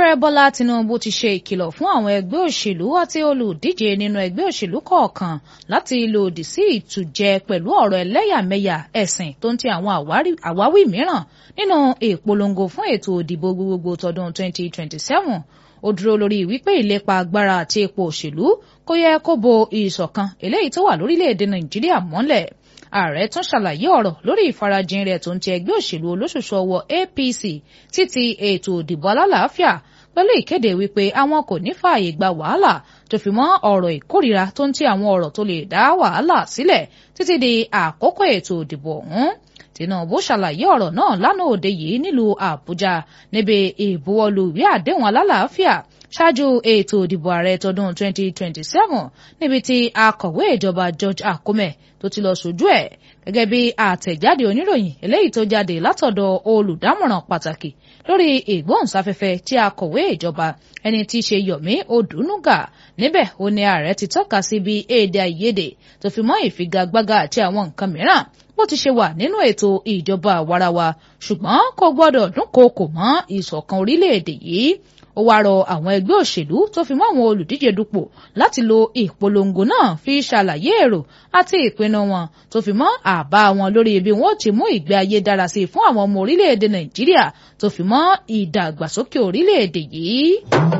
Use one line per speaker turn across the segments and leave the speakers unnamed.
ààrẹ bọ́lá tinubu ti ṣe ìkìlọ̀ fún àwọn ẹgbẹ́ òṣèlú àti olùdíje nínú ẹgbẹ́ òṣèlú kọ̀ọ̀kan láti lòdì sí ìtújẹ pẹ̀lú ọ̀rọ̀ ẹlẹ́yàmẹ̀yà ẹ̀sìn tó ń ti àwọn àwáwí mìíràn nínú ìpolongo fún ètò ìdìbò gbogbogbò tọdún 2027 ó dúró lórí wípé ìlépa agbára àti ipò òṣèlú kò yẹ kó bo ìṣọ̀kan eléyìí tó wà lórílẹ̀‐èdè nàìjíríà mọ́lẹ̀ ààrẹ tún ṣàlàyé ọ̀rọ̀ lórí ìfarajìn rẹ̀ tó ń ti ẹgbẹ́ òṣèlú olóṣooṣù ọwọ́ APC títí ètò ìdìbò alálàáfíà pẹ̀lú ìkéde wípé àwọn kò ní fààyè gba wàhálà tó fi mọ́ ọ̀rọ̀ ìkórìíra tó ń ti àwọn ọ̀rọ̀ tó lè dá wàhálà sílẹ̀ títí di àkókò ètò ìdìbò ọ̀hún Tinubu ṣàlàyé ọ̀rọ̀ náà lánàá òde yìí nílùú Àbújá níbi ìbuwọ́lù ìwé àdéhùn alálàáfíà ṣáájú ètò ìdìbò ààrẹ tọdún 2027 níbi tí akọ̀wé ìjọba George Akume tó ti lọ sójú ẹ̀ gẹ́gẹ́ bí àtẹ̀jáde oníròyìn eléyìí tó jáde látọ̀dọ̀ olùdámọ̀ràn pàtàkì lórí ìgbóhùnsáfẹ́fẹ́ tí akọ̀wé ìjọba ẹni tí í ṣe Yomi Odunuga níbẹ̀ ó ní ààrẹ ti tọ́ka sí bí èdè àìyedè tó fi mọ́ ìfigagbága àti àwọn nǹkan mìíràn bó ti ṣe wà nínú ètò ìjọba àwarawa ṣùgbọ́n kò gbọ́dọ̀ dúnkòokò mọ́ ìṣọ̀kan orílẹ̀-èdè yìí ó wáá rọ àwọn ẹgbẹ́ òṣèlú tó fi mọ́ àwọn olùdíje dupò láti lo ìpolongo náà fi ṣàlàyé èrò àti ìpinnu wọn tó fi mọ́ àbá wọn lórí bí wọn ó ti mú ìgbé ayé dára sí i fún àwọn ọmọ orílẹ̀-èdè nàìjíríà tó fi mọ́ ìdàgbàsókè orílẹ̀-èdè yìí.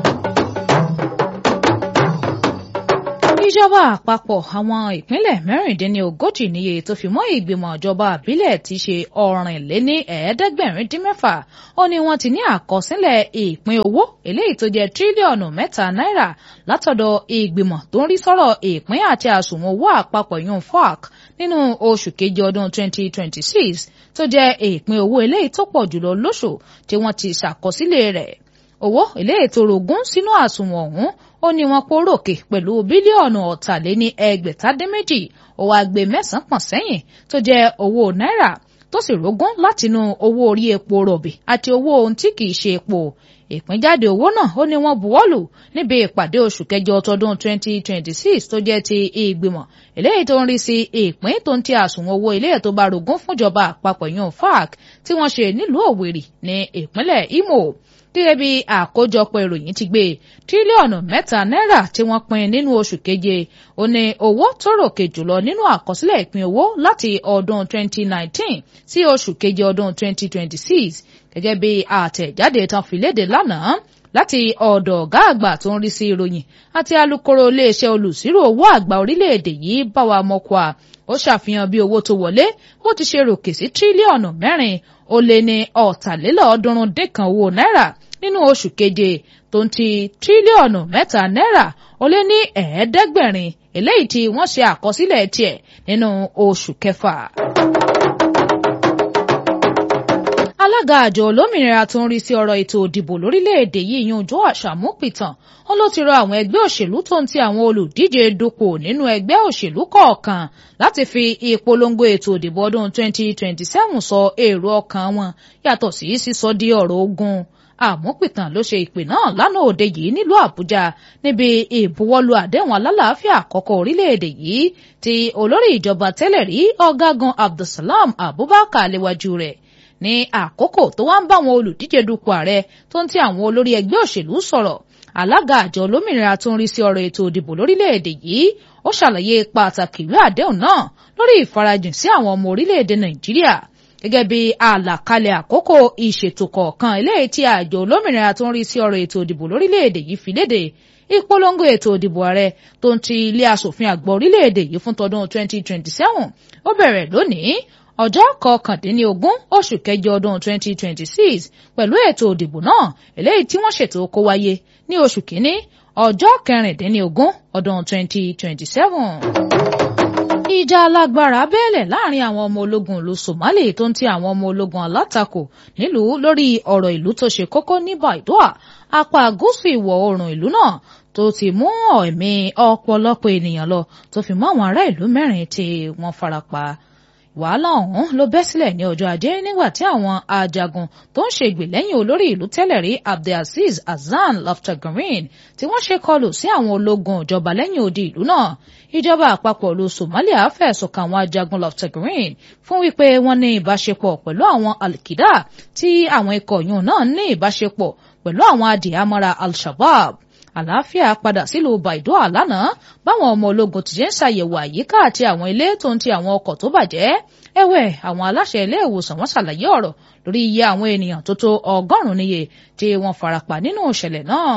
ìjọba àpapọ̀ àwọn ìpínlẹ̀ mẹ́rìndínlógójì níye tó fi mọ́ ìgbìmọ̀ ìjọba àbílẹ̀ ti ṣe ọ̀rìnléní ẹ̀ẹ́dẹ́gbẹ̀rin dín mẹ́fà ó ní wọ́n ti ní àkọsílẹ̀ ìpín owó eléyìí tó jẹ́ tírílíọ̀nù mẹ́ta náírà látọ̀dọ̀ ìgbìmọ̀ tó ń rí sọ́rọ̀ ìpín àti àsùnwọ̀n owó àpapọ̀ yun FOAC nínú oṣù kejì ọdún 2026 tó jẹ́ ìpín owó eléyìí tó pọ̀ jùlọ lóṣù tí wọ́n ti ṣàkọsílẹ̀ rẹ̀ owó eléyìí tó rogún sínú àsùnwọ̀n ọ̀hún ó ní wọn pórókè pẹ̀lú bílíọ̀nù ọ̀tàléní ẹgbẹ̀tàdínméjì ó wá gbé mẹ́sàn-án pọ̀n sẹ́yìn tó jẹ́ owó náírà tó sì rógún látinú owó orí epo rọ̀bì àti owó ohun tí kìí ṣe epo ìpínjáde owó náà ó ní wọ́n buwọ́lù níbi ìpàdé oṣù kẹjọ tọdún 2026 tó jẹ́ ti ìgbìmọ̀ eléyìí tó ń rí sí ìpín tó ń ti àsùnwọ̀n owó ilé tó bá rogún fúnjọba àpapọ̀ yun FAC tí wọ́n ṣe nílùú Òwèrì ní ìpínlẹ̀ Imo gẹ́gẹ́ bí àkójọpọ̀ ìròyìn ti gbé tírílíọ̀nù mẹ́ta náírà tí wọ́n pín nínú oṣù keje ó ní owó tó ròkè jùlọ nínú àkọsílẹ̀ ìpín owó láti ọdún 2019 sí oṣù keje ọdún 2026 gẹ́gẹ́ bí àtẹ̀jáde tán fi léde lánàá láti ọ̀dọ̀ ọ̀gá àgbà tó ń rí sí ìròyìn àti alukoro iléeṣẹ́ olùsírò owó àgbà orílẹ̀-èdè yìí báwa mọ́kọ́à ó ṣàfihàn bí owó tó wọlé bó ti ṣe ròkè sí tírílíọ̀nù mẹ́rin ó lé ní ọ̀tàlélọ́ọ̀ọ́dúnrún dín kan owó náírà nínú oṣù keje tó ń ti tírílíọ̀nù mẹ́ta náírà ó lé ní ẹ̀ẹ́dẹ́gbẹ̀rin eléyìí tí wọ́n ṣe àkọsílẹ̀ tiẹ̀ nínú oṣù kẹfà. alága àjọ olómìnira tó ń rí sí ọ̀rọ̀ ètò òdìbò lórílẹ̀‐èdè yìí yan Joash Amupitan ó ló ti rọ àwọn ẹgbẹ́ òṣèlú tó ń ti àwọn olùdíje dupò nínú ẹgbẹ́ òṣèlú kọ̀ọ̀kan láti fi ìpolongo ètò òdìbò ọdún 2027 sọ èrò ọkàn wọn yàtọ̀ sí sísọ di ọ̀rọ̀ ogun àmúpìtàn ló ṣe ìpè náà lánàá òde yìí nílùú àbújá níbi ìbuwọ́lù àdéhùn alálàáfíà àkọ́kọ́ orílẹ̀-èdè yìí tí olórí ìjọba tẹ́lẹ̀ rí ọ̀gágun abdulsalam abubakar léwájú rẹ̀ ní àkókò tó wá ń bá àwọn olùdíje dupò ààrẹ tó ń ti àwọn olórí ẹgbẹ́ òṣèlú sọ̀rọ̀ alága àjọ olómìnira tó ń rí sí ọ̀rọ̀ ètò òdìbò lórílẹ̀-èdè yìí ó ṣàlàyé pàtàkì ìwé àdéhùn náà lórí ìfarajìn sí àwọn ọmọ orílẹ̀-èdè nàìjíríà gẹ́gẹ́ bí àlàkalẹ̀ àkókò ìṣètò kọ̀ọ̀kan eléyìí tí àjọ olómìnira tó ń rí sí ọ̀rọ̀ ètò òdìbò lórílẹ̀‐èdè yìí fi léde ìpolongo ètò òdìbò ààrẹ tó ń ti ilé asòfin àgbà orílẹ̀‐èdè yìí fún tọdún 2027 ó bẹ̀rẹ̀ lónìí ọjọ́ kọkàndínlógún oṣù kẹjọ ọdún 2026 pẹ̀lú ètò òdìbò náà eléyìí tí wọ́n ṣètò kó wáyé ní oṣù kínní ọjọ́ kẹrìndínlógún ọdún 2027 ìjà alágbára bẹ́ẹ̀lẹ̀ láàrin àwọn ọmọ ológun ìlú Somali tó ń ti àwọn ọmọ ológun alátakò nílùú lórí ọ̀rọ̀ ìlú tó ṣe kókó ní Baidoa apá gúúsù ìwọ̀ oòrùn ìlú náà tó ti mú ẹ̀mí ọ̀pọ̀lọpọ̀ ènìyàn lọ tó fi mọ́ àwọn ará ìlú mẹ́rin tí wọ́n farapa wàhálà ọ̀hún ló bẹ́ sílẹ̀ ní ọjọ́ ajé nígbà tí àwọn ajagun tó ń ṣègbè lẹ́yìn olórí ìlú tẹ́lẹ̀ rí abdulaziz hasan loftagreen tí wọ́n ṣe kọlù sí àwọn ológun ìjọba lẹ́yìn odi ìlú náà ìjọba àpapọ̀ ìlú somalia fẹ̀sùn kàn àwọn ajagun loftagreen fún wípé wọ́n ní ìbáṣepọ̀ pẹ̀lú àwọn alkida tí àwọn ikọ̀ yòó náà ní ìbáṣepọ̀ pẹ̀lú àwọn adìyàmọ́ra al-shabab àlàáfíà padà sílùú baidoa lánàá báwọn ọmọ ológun ti ṣe ń ṣàyẹ̀wò àyíká àti àwọn ilé tó ń ti àwọn ọkọ̀ tó bàjẹ́ ẹ̀wẹ̀ àwọn aláṣẹ ilé ìwòsàn wọn ṣàlàyé ọ̀rọ̀ lórí iye àwọn ènìyàn tó tó ọgọ́rùn-ún níye tí wọ́n farapa nínú ìṣẹ̀lẹ̀ náà.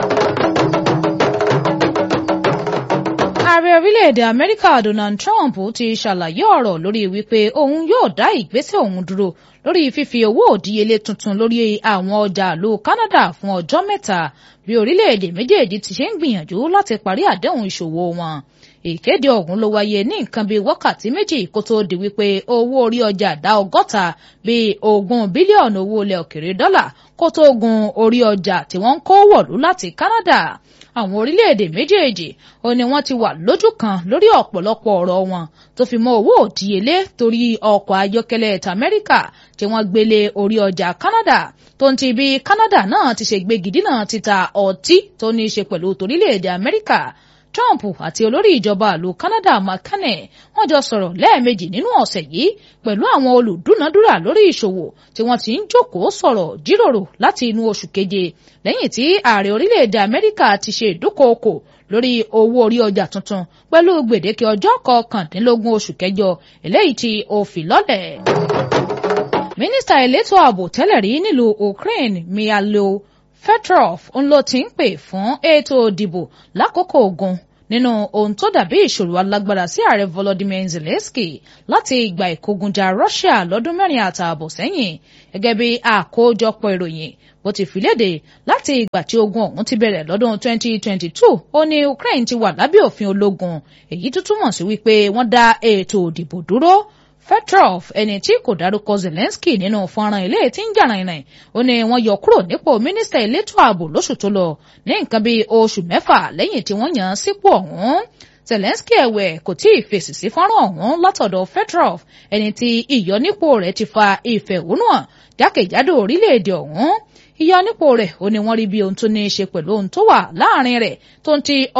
ààrẹ orílẹ̀-èdè amẹ́ríkà donald trump ti ṣàlàyé ọ̀rọ̀ lórí wípé òun yóò dá ìgbésẹ̀ òun dúró lórí fífi owó òdíyelé tuntun lórí àwọn ọjà ìlú canada fún ọjọ́ mẹ́ta bí orílẹ̀-èdè méjèèjì ti ṣe ń gbìyànjú láti parí àdéhùn ìṣòwò wọn ìkéde ọ̀hún ló wáyé ní nǹkan bíi wákàtí méjì kó tó di wípé owó orí ọjà dá ọgọ́ta bíi ogún bílíọ̀nù owó ilẹ̀ òkèrè dọ́là kó tó gun orí ọjà tí wọ́n ń kó wọ̀lú láti canada àwọn orílẹ̀-èdè méjèèjì ó ní wọ́n ti wà lójú kan lórí ọ̀pọ̀lọpọ̀ ọ̀rọ̀ wọn tó fi mọ́ owó òdíyelé torí ọkọ̀ ayọ́kẹ́lẹ́ t'Amẹ́ríkà tí wọ́n gbélé orí ọjà Canada tó ń ti bí Canada náà ti ṣe gbégidínà títa ọtí tó ní í ṣe pẹ̀lú torílẹ̀-èdè Amẹ́ríkà Trump àti olórí ìjọba ìlú Canada McCartney wọ́n jọ sọ̀rọ̀ lẹ́ẹ̀mejì nínú ọ̀sẹ̀ yìí pẹ̀lú àwọn olùdúnadúrà lórí ìṣòwò tí wọ́n ti ń jókòó sọ̀rọ̀ jíròrò láti inú oṣù keje lẹ́yìn tí ààrẹ orílẹ̀-èdè Amẹ́ríkà ti ṣe ìdúkòokò lórí owó orí ọjà tuntun pẹ̀lú gbèdéke ọjọ́ kọkàndínlógún oṣù kẹjọ eléyìí tí ó fi lọ́lẹ̀. mínísítà elétò ààbò tẹ́lẹ̀ rí nílùú Ukraine Mihailo Fedorov ń ló ti ń pè fún ètò ìdìbò lákòókò ogun nínú ohun tó dàbí ìṣòro alágbára sí ààrẹ Volodymyr Zelensky láti ìgbà ìkógunjà Russia lọ́dún mẹ́rin àtààbọ̀ sẹ́yìn gẹ́gẹ́ bí àkójọpọ̀ ìròyìn bó ti fi léde láti ìgbà tí ogun ọ̀hún ti bẹ̀rẹ̀ lọ́dún 2022 ó ní Ukraine ti wà lábẹ́ òfin ológun èyí tó túmọ̀ sí wípé wọ́n dá ètò ìdìbò dúró Petrov ẹni tí kò dárúkọ Zelensky nínú fọ́nrán ilé tí ń jà rìnrìn ó ní wọ́n yọ kúrò nípò mínísítà elétò ààbò lóṣù tó lọ ní nǹkan bíi oṣù mẹ́fà lẹ́yìn tí wọ́n yàn án sípò ọ̀hún Zelensky ẹ̀wẹ̀ kò tí ì fèsì sí fọ́nrán ọ̀hún látọ̀dọ̀ Petrov ẹni tí ìyọnípò rẹ̀ ti fa ìfẹ̀hónúhàn jákèjádò orílẹ̀-èdè ọ̀hún ìyọnípò rẹ̀ ó ní wọ́n rí bí ohun tó ní í ṣe pẹ̀lú ohun tó wà láàrin rẹ̀ tó ń ti